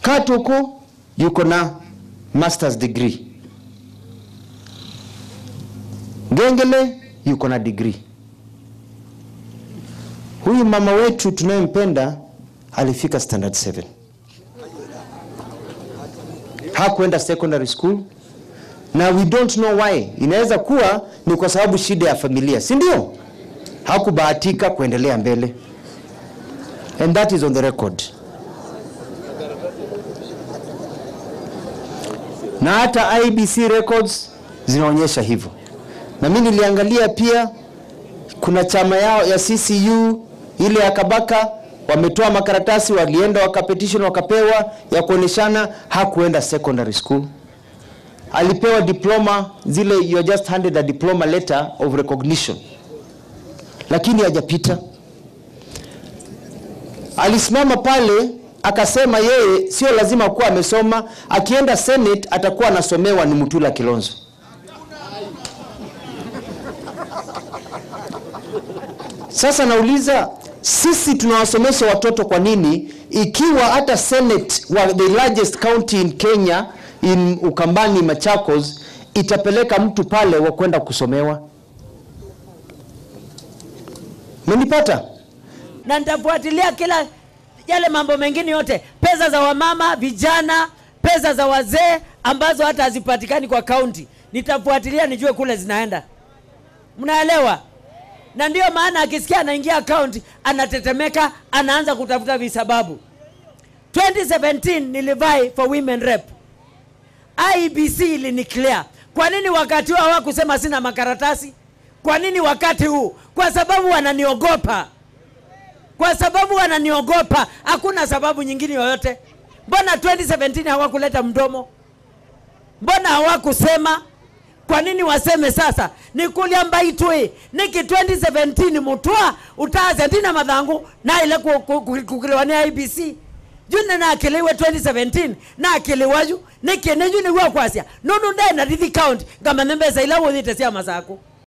Katuko yuko na masters degree. Gengele yuko na degree. Huyu mama wetu tunayempenda alifika standard 7 hakuenda secondary school na we don't know why. Inaweza kuwa ni kwa sababu shida ya familia, si ndio? Hakubahatika kuendelea mbele, and that is on the record. Na hata IBC records zinaonyesha hivyo, na mimi niliangalia pia, kuna chama yao ya CCU ile ya Kabaka wametoa makaratasi, walienda wakapetition, wakapewa ya kuoneshana hakuenda secondary school alipewa diploma zile, you are just handed a diploma letter of recognition, lakini hajapita. Alisimama pale akasema yeye sio lazima kuwa amesoma, akienda Senate atakuwa anasomewa ni Mutula Kilonzo. Sasa nauliza sisi tunawasomesha watoto kwa nini, ikiwa hata Senate wa the largest county in Kenya in Ukambani Machakos itapeleka mtu pale wa kwenda kusomewa? Menipata? na nitafuatilia kila yale mambo mengine yote, pesa za wamama, vijana, pesa za wazee ambazo hata hazipatikani kwa kaunti, nitafuatilia nijue kule zinaenda. Mnaelewa? Na ndiyo maana akisikia anaingia kaunti anatetemeka, anaanza kutafuta visababu. 2017 nilivai for women rep, IBC iliniclear. Kwa nini wakati huo hawakusema sina makaratasi? Kwa nini wakati huu? Kwa sababu wananiogopa kwa sababu wananiogopa. Hakuna sababu nyingine yoyote. Mbona 2017 hawakuleta mdomo? Mbona hawakusema? Kwa nini waseme sasa? nikulia mbaitwe niki 2017 mutwa utaze ndina mathangu na ile kukiliwa ni IBC june nakiliwe 2017 nakiliwaju niki neju niguo kwasia nunu ndena rithi count ngama nembesa ila wuthite cia masaku